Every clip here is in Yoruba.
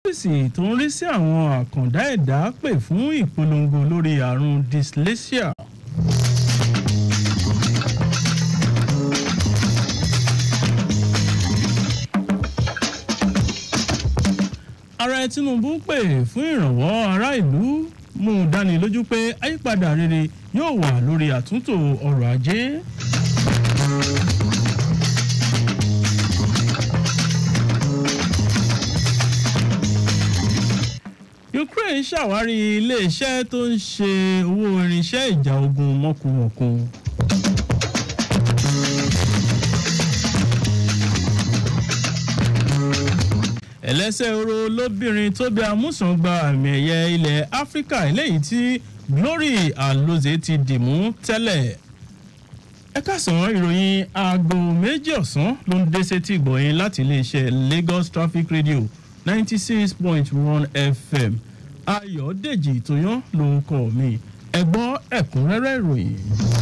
ọ́fíìsì tó ń rí sí àwọn àkàndá ẹ̀dá pè fún ìpolongo lórí àrùn dyslexia. ààrẹ tinubu pè fún ìrànwọ́ ará ìlú mú un dáni lójú pé àyípadà rere yóò wà lórí àtúntò ọrọ̀ ajé. ukraine ṣàwárí iléeṣẹ́ tó ń ṣe owó irinṣẹ́ ìjà ogun mọ́kùmọ̀kùn. ẹlẹ́sẹ̀ oró lóbìnrin tó bí amúsàn gba àmì ẹ̀yẹ ilẹ̀ áfíríkà eléyìí tí glory aloze ti dìmú tẹ́lẹ̀ ẹ káàsán ìròyìn aago méjì ọ̀sán ló ń dé sétí ìgbọ̀nyìn láti iléeṣẹ́ lagos traffic radio ninety six point one fm ayọ̀dèjì tóyán lórúkọ mi ẹ gbọ́ ẹ̀kúnrẹ́rẹ́ ìròyìn.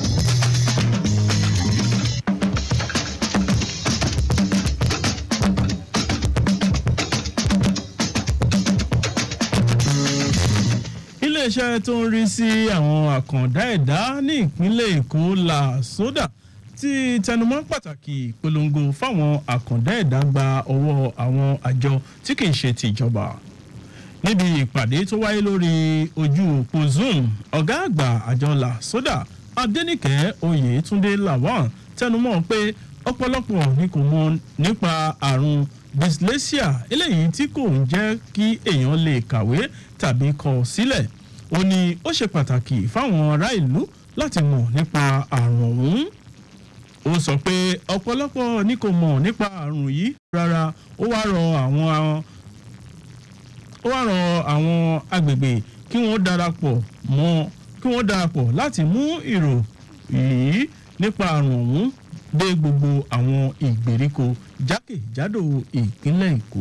iléeṣẹ́ tó ń rí sí àwọn àkàndá ẹ̀dá ní ìpínlẹ̀ èkó la sódà ti tẹnumọ́ pàtàkì ìpolongo fáwọn àkàndá ẹ̀dá gba ọwọ́ àwọn àjọ tí kì í ṣe tìjọba níbi ìpàdé tó wáyé lórí ojú òpó zoom ọ̀gá àgbà àjọ la sódà adẹnìkẹ́ oyètúndé lawal tẹnumọ́ pé ọ̀pọ̀lọpọ̀ ni kò mọ nípa àrùn dyslexia eléyìí tí kò ń jẹ́ kí èèyàn lè kàwé tàbí kọ sílẹ̀ ó ní ó ṣe pàtàkì fáwọn ará ìlú láti mọ̀ nípa àrùn ọ̀hún ó sọ pé ọ̀pọ̀lọpọ̀ ni kò mọ̀ nípa àrùn yìí rárá ó wá rọ àwọn ó wá rọ àwọn agbègbè kí wọ́n darapọ̀ mọ́ kí wọ́n darapọ̀ láti mú ìrò yìí nípa àrùn ọ̀hún dé gbogbo àwọn ìgbèríko jákèjádò ìpínlẹ̀ èkó.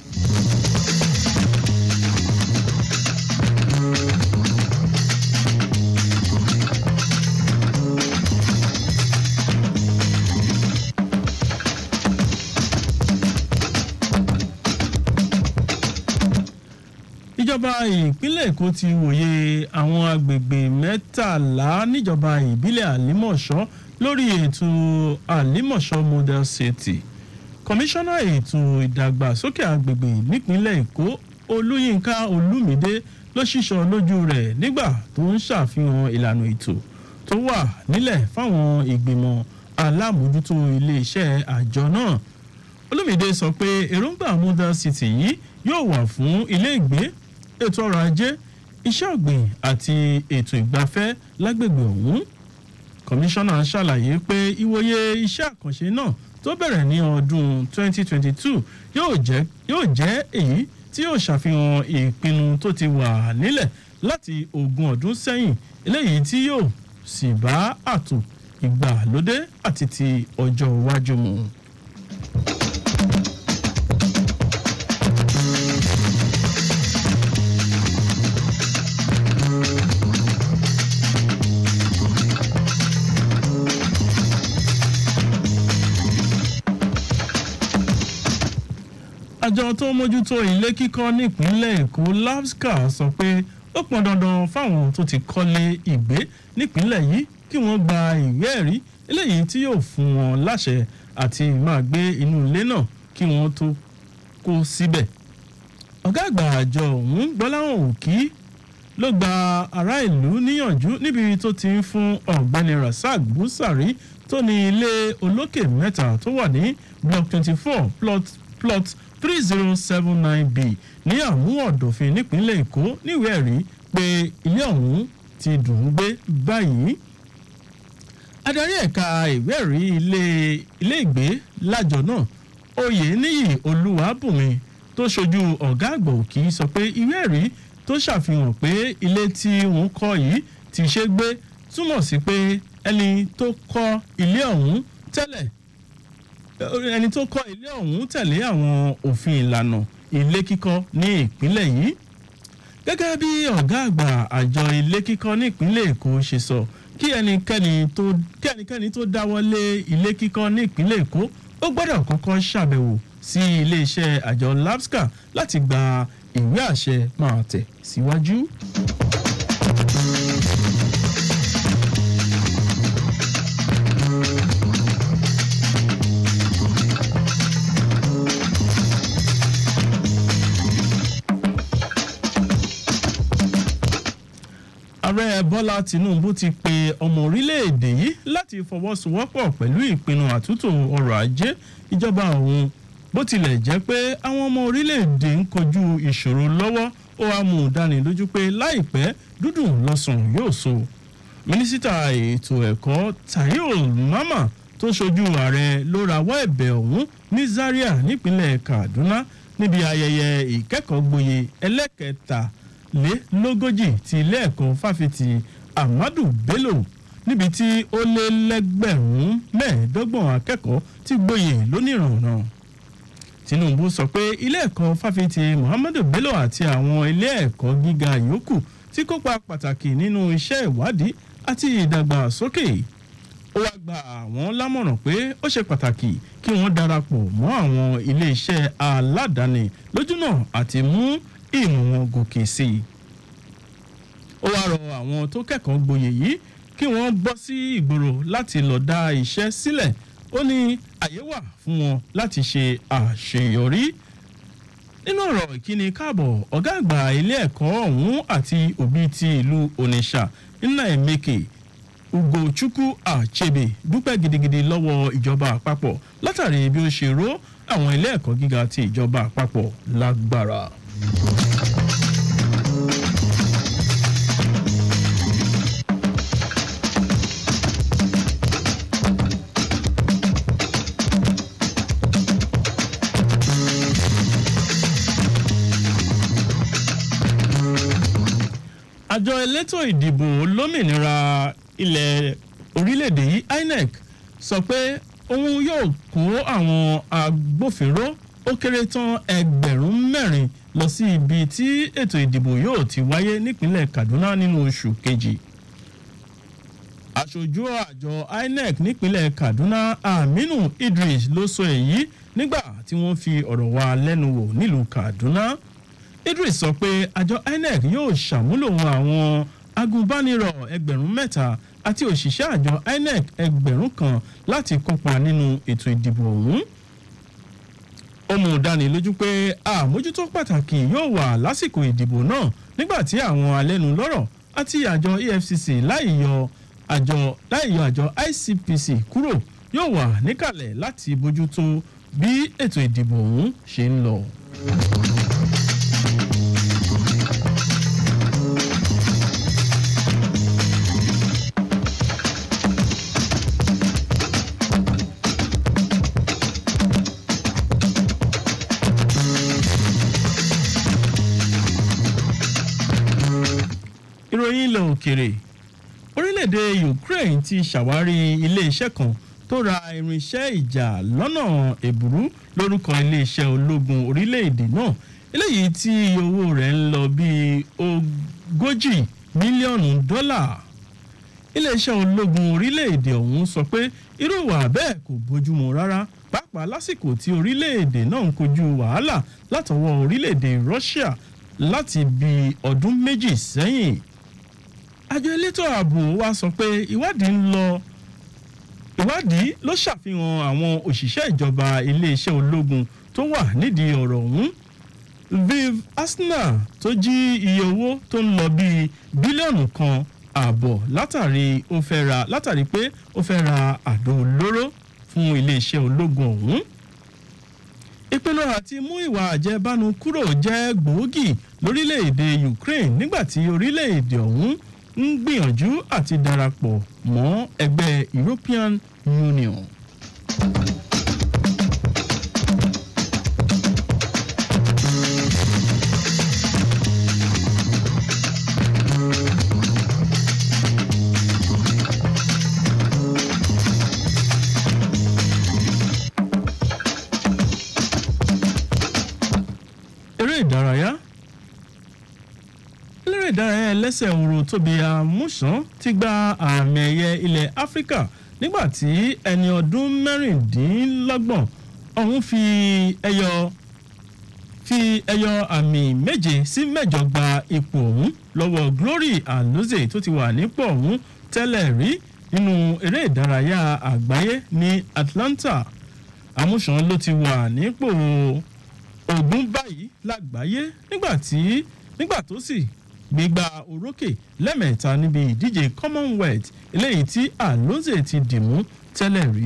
ìjọba ìpínlẹ̀ èkó ti wòye àwọn agbègbè mẹ́tàlá níjọba ìbílẹ̀ àlímọ̀ṣọ́ lórí ètò àlímọ̀ṣọ́ model city kọmíṣánná ètò ìdàgbàsókè agbègbè nípínlẹ̀ èkó olúyinka olúmídé ló ṣíṣọ lójú rẹ̀ nígbà tó ń ṣàfihàn ìlànà ètò tó wà nílẹ̀ fáwọn ìgbìmọ̀ alámòójútó iléeṣẹ́ àjọ náà olúmídé sọ pé èròǹgbà model city yìí yóò wà fún ilé ìgbé ètò ọrọ̀ ajé iṣẹ́ ọ̀gbìn àti ètò ìgbafẹ́ lágbègbè ọ̀hún kọmíṣánná ṣàlàyé pé ìwòye iṣẹ́ àkànṣe náà tó bẹ̀rẹ̀ ní ọdún 2022 yóò jẹ́ yóò jẹ́ èyí tí yóò ṣàfihàn ìpinnu tó ti wà nílẹ̀ láti ogún ọdún sẹ́yìn eléyìí tí yóò sì bá àtò ìgbàlódé àti ti ọjọ́ iwájú mu. àjọ tó ń mójútó ilé kíkọ́ nípínlẹ̀ èkó labsca sọ pé ó pọn dandan fáwọn tó ti kọ́lé ìgbé nípínlẹ̀ yìí kí wọ́n gba ìwé ẹ̀rí eléyìí tí yóò fún wọn láṣẹ àti máa gbé inú ilé náà kí wọ́n tó kó síbẹ̀. ọ̀gá àgbà àjọ ọ̀hún gbọ́láhàn òkì ló gba ará ìlú níyànjú níbi tó ti ń fún ọ̀gbẹ́ni rasaq busari tó ní ilé olókè mẹ́ta tó wà ní block twenty four plot plot three zero seven nine b ní àmúwọ̀dọ̀fin nípínlẹ̀ èkó níwèé ẹ̀rí pé ilé ọ̀hún ti dùn ún gbé báyìí. adarí ẹ̀ka ìwé ẹ̀rí ilé ilé ìgbé lájọ náà oyè níyì olúwàbùnmi tó ṣojú ọ̀gá àgbà òkì sọ pé ìwé ẹ̀rí tó ṣàfihàn pé ilé tí wọ́n kọ́ yìí ti ṣe gbé túmọ̀ sí pé ẹni tó kọ́ ilé ọ̀hún tẹ́lẹ̀ ẹni tó kọ́ ilé ọ̀hún tẹ̀lé àwọn òfin ìlànà ilé kíkọ́ ní ìpínlẹ̀ yìí gẹ́gẹ́ bí ọ̀gá àgbà àjọ ilé kíkọ́ ní ìpínlẹ̀ èkó ṣe sọ kí ẹnikẹ́ni tó kí ẹnikẹ́ni tó dáwọ́lé ilé kíkọ́ ní ìpínlẹ̀ èkó ó gbọ́dọ̀ kọ́kọ́ ṣàbẹ̀wò sí iléeṣẹ́ àjọ labsca láti gba ìwé àṣẹ máa tẹ̀ síwájú. ààrẹ bọ́lá tinubu ti pe ọmọ orílẹ̀-èdè yìí láti fọwọ́sowọ́pọ̀ pẹ̀lú ìpinnu àtúntò ọrọ̀ ajé ìjọba òun bó tilẹ̀ jẹ́ pé àwọn ọmọ orílẹ̀-èdè ń kojú ìṣòro lọ́wọ́ ó wàá mú un dánilójú pé láìpẹ́ dúdùn lọ́sàn yóò so mínísítà ètò ẹ̀kọ́ tayo mama tó ṣojú ààrẹ ló rawọ́ ẹ̀bẹ̀ ọ̀hún ní zaria nípínlẹ̀ kaduna níbi ayẹyẹ ìkẹ́kọ̀ọ́ gboyè ẹlẹ́kẹta lélógójì ti ilé ẹ̀kọ́ fáfitì ahmadu bello níbi tí ó lé lẹ́gbẹ̀rún mẹ́ẹ̀ẹ́dọ́gbọ̀n akẹ́kọ̀ọ́ ti gboyè lónìrànà tinubu sọ pé ilé ẹ̀kọ́ fáfitì muhammadu bello àti àwọn ilé ẹ̀kọ́ gíga yòókù ti kópa pàtàkì nínú iṣẹ́ ìwádìí àti ìdàgbàsókè ó wáá gba àwọn lámọ̀ràn pé ó ṣe pàtàkì kí wọ́n darapọ̀ mọ́ àwọn iléeṣẹ́ aládàáni lójúnà àti mú ìmọ̀ wọn gòkè sí i. ó wáá rọ àwọn tó kẹ́kọ̀ọ́ gboyè yìí kí wọ́n bọ́ sí ìgboro láti lọ dá iṣẹ́ sílẹ̀ ó ní àyè wà fún wọn láti ṣe àṣeyọrí. nínú ọ̀rọ̀ ìkíni káàbọ̀ ọ̀gá àgbà ilé ẹ̀kọ́ ọ̀hún àti òbí ti ìlú onitsha nna emeke ugochukwu achebe dúpẹ́ gidigidi lọ́wọ́ ìjọba àpapọ̀ látàrí bí ó ṣe ró àwọn ilé ẹ̀kọ́ gíga ti ìjọba àpapọ̀ lágbára. àjọ elétò ìdìbò lómìnira ilẹ̀ orílẹ̀-èdè yìí inec sọ pé òun yóò kó àwọn agbófinró ó kéré tán ẹgbẹ̀rún mẹ́rin lọ sí ibi tí ètò ìdìbò yóò ti wáyé nípínlẹ̀ kaduna nínú oṣù kejì aṣojú àjọ inec nípínlẹ̀ kaduna aminu idris ló sọ èyí nígbà tí wọ́n fi ọ̀rọ̀ wa lẹ́nu wò nílùú kaduna idris sọ pé àjọ inec yóò ṣàmúlò àwọn agùnbánirọ̀ ẹgbẹ̀rún mẹ́ta àti òṣìṣẹ́ àjọ inec ẹgbẹ̀rún kan láti kópa nínú ètò ìdìbò ọ̀hún ó mú dánilójú pé àmójútó pàtàkì yóò wà lásìkò ìdìbò náà nígbà tí àwọn alẹ́nulọ́rọ̀ àti àjọ efcc láì yọ àjọ láì yọ àjọ icpc kúrò yóò wà níkàlẹ̀ láti bójútó bí ètò ìdìbò ọ̀hún ṣe ń lọ. ìròyìn ilẹ̀ òkèrè orílẹ̀-èdè ukraine ti ṣàwárí ilé-iṣẹ́ kan tó ra irinṣẹ́ ìjà lọ́nà èbúrú lórúkọ ilé-iṣẹ́ ológun orílẹ̀-èdè náà eléyìí tí owó rẹ̀ ń lọ bíi ogójì mílíọ̀nù dọ́là iléeṣẹ́ ológun orílẹ̀-èdè ọ̀hún sọ pé irú ìwà bẹ́ẹ̀ kò bójúmu rárá pàápàá lásìkò tí orílẹ̀-èdè náà ń kojú wàhálà látọwọ́ orílẹ̀-èdè russia láti bí ọdún méjì sẹ́yìn àjọ elétò ààbò wa sọ pé ìwádìí ń lọ ìwádìí ló ṣàfihàn àwọn òṣìṣẹ́ ìjọba iléeṣẹ́ ológun tó wà nídìí ọ̀rọ̀ ọ̀hún viv asna tó jí iye owó tó ń lọ bíi bílíọ̀nù kan ààbọ̀ látàrí ó fẹ́ ra látàrí pé ó fẹ́ ra àdó olóró fún iléeṣẹ́ ológun ọ̀hún ìpinnu àti mú ìwà àjẹbánu kúrò jẹ́ gbòógì lórílẹ̀‐èdè ukraine nígbà tí orílẹ̀‐èdè ọ̀hún ń gbìyànjú àti darapọ̀ mọ́ ẹgbẹ́ european union. eré ìdárayá eléré ìdárayá ẹlẹ́sẹ̀ òru tóbi amúsàn ti gba àmì ẹ̀yẹ ilẹ̀ áfíríkà nígbà tí ẹni ọdún mẹ́rìndínlọ́gbọ̀n ọ̀hún fi ẹyọ fi ẹyọ àmì méje sí mẹ́jọ gba ipò ọ̀hún lọ́wọ́ Glory Aloze tó ti wà nípò ọ̀hún tẹ́lẹ̀ rí nínú eré ìdárayá àgbáyé ní Atlanta àmúṣan ló ti wà nípò ogún báyìí lágbàáyé nígbà tí nígbà tó sì gbégbá orókè lẹ́mẹ̀ẹ́ta níbi ìdíje Commonwealth eléyìí tí Aloze ti dìmú tẹ́lẹ̀ rí.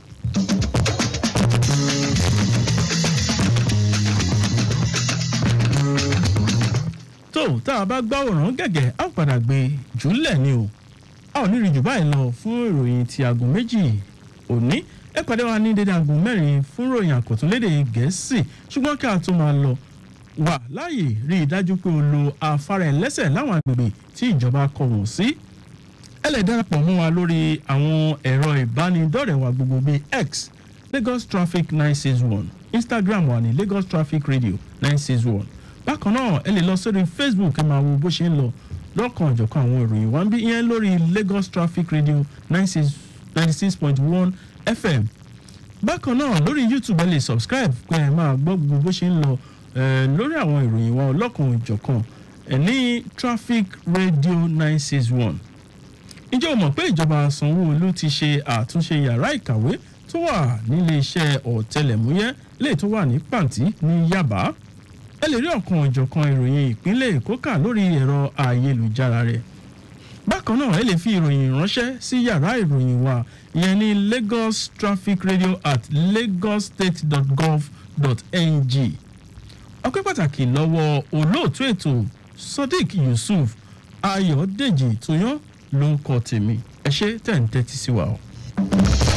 tó tá a bá gbá òràn gẹ̀gẹ̀ á padà gbé jùlẹ̀ ni o a ò ní rí jù báyìí lọ fún ìròyìn ti aago méjì òní ẹ pàdé wa ní dédé aago mẹ́rin fún ìròyìn àkọ́túnlédè gẹ̀ẹ́sì ṣùgbọ́n kí a tó máa lọ wà láàyè rí i dájú pé o lo afárá ẹlẹ́sẹ̀ láwọn agbègbè tí ìjọba kọ wọ́n sí ẹ lè darapọ̀ mọ́ wa lórí àwọn ẹ̀rọ ìbánidọ́rẹ̀ẹ́ wa gbogbo bíi X Lagos Traffic nine six one Instagram wà ní Lagos Traffic Radio nine six one bákan náà ẹ lè lọ sórí Facebook ẹ máa wo bó ṣe ń lọ lọ́kàn ọ̀jọ̀kan àwọn ìròyìn wa ń bí ìyẹn lórí Lagos Traffic Radio ninety six point one FM bákan náà lórí YouTube ẹ lè subscribe pé ẹ máa gbọ́ gbogbo bó ṣe ń lọ lórí àwọn ìròyìn wa ọlọ́kan ọ̀jọ̀kan ẹ ní Traffic Radio nine six one ǹjẹ́ o mọ̀ pé ìjọba Sanwó-Olú ti ṣe àtúnṣe yàrá ìkàwé tó wà nílé iṣẹ́ ọ̀tẹlẹ̀múyẹ́ lè tó wà ní pàǹtí ní Yaba ẹ lè rí ọ̀kan ọ̀jọ̀kan ìròyìn ìpínlẹ̀ Èkó kà lórí ẹ̀rọ ayélujára rẹ̀ bákan náà ẹ lè fi ìròyìn ránṣẹ́ sí yàrá ìròyìn wa ìyẹn ní Lagos Traffic Radio at lagossstate.gov.ng ọpẹ́ pàtàkì lọ́wọ́ olóòtú ètò Sodiq Yusuf Ayọ̀dèjì Tóyán ló ń kọ tèmi ẹ ṣé tẹ̀ ń tẹ́tí sí wa o.